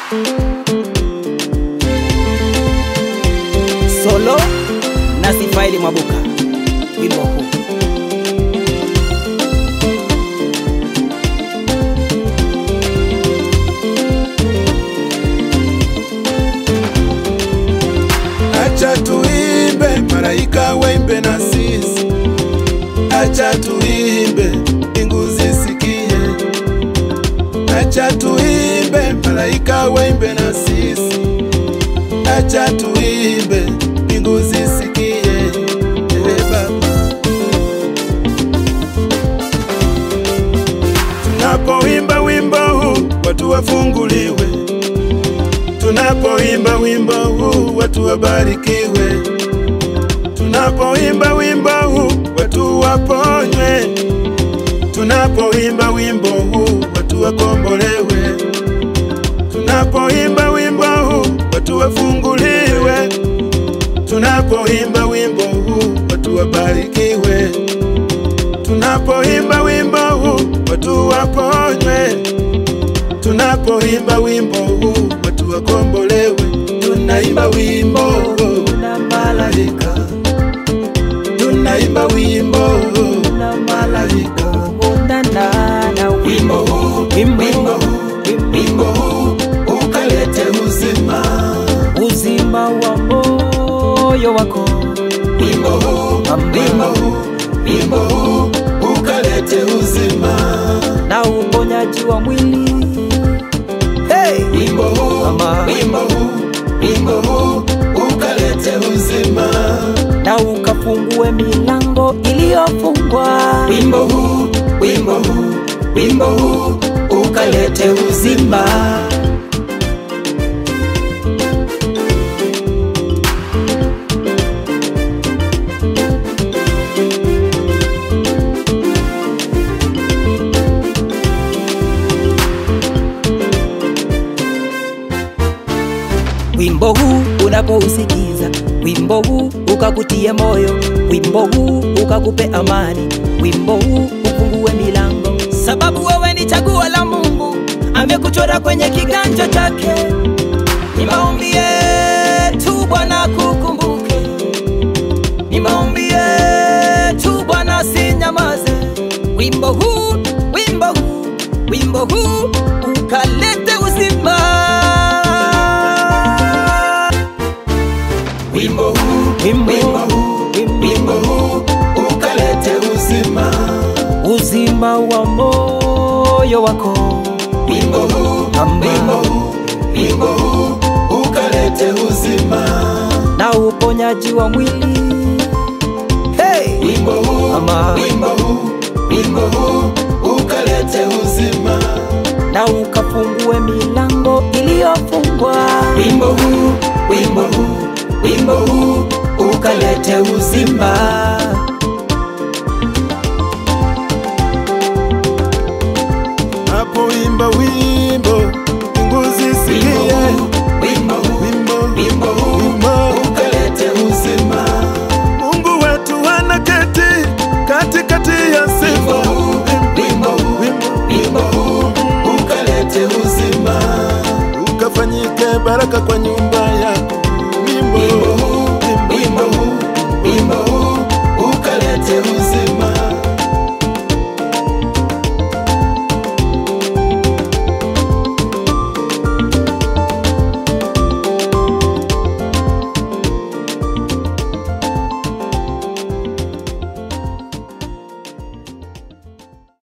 Solo na Sifaili Mwabuka, wimbo huu Acha tuimbe, malaika waimbe na sisi. Acha tuimbe, mbingu zisikie. Acha tuimbe, malaika waimbe na sisi. Acha tuimbe, mbingu zisikie. Ee Baba, tunapoimba wimbo huu watu wafunguliwe tunapoimba wimbo huu watu wabarikiwe, tunapoimba wimbo huu watu waponywe, tunapoimba wimbo huu watu wakombolewe, tunapoimba wimbo huu watu wafunguliwe, tunapoimba wimbo huu watu wabarikiwe, tunapoimba wimbo huu watu waponywe tunapoimba wimbo huu watu wakombolewe, tunaimba wimbo na malaika, tunaimba wimbo na malaika, wimbo huu, wimbo huu, wimbo huu ukalete uzima, uzima wa moyo wako wimbo huu, wimbo huu, wimbo huu ukalete uzima, na uponyaji wa mwili hey! wimbo huu, Mama. wimbo huu, wimbo huu ukalete uzima. na ukafungue milango iliyofungwa wimbo huu, wimbo huu, wimbo huu ukalete uzima. wimbo huu unapousikiza wimbo huu ukakutie moyo wimbo huu ukakupe amani wimbo huu ufungue milango sababu wewe ni chaguo la mungu amekuchora kwenye kiganja chake ni maombi yetu bwana kukumbuke ni maombi yetu bwana sinyamaze wimbo huu wimbo huu wimbo huu ukalete uzima Wimbo huu, Wimbo wimbo huu, wimbo huu ukalete uzima. uzima wa moyo wako Wimbo huu, Mama. wimbo huu, wimbo huu ukalete uzima. na uponyaji wa mwili hey! Wimbo huu, Mama. wimbo huu, wimbo huu ukalete uzima. na ukafungue milango iliyofungwa Wimbo huu, wimbo huu, wimbo huu ukalete uzima. Napoimba wimbo, mbingu zisikie. Wimbo huu, wimbo huu ukalete uzima. Mungu wetu anaketi katikati ya sifa. Wimbo huu, wimbo huu ukalete uzima. Ukafanyike baraka kwa nyumba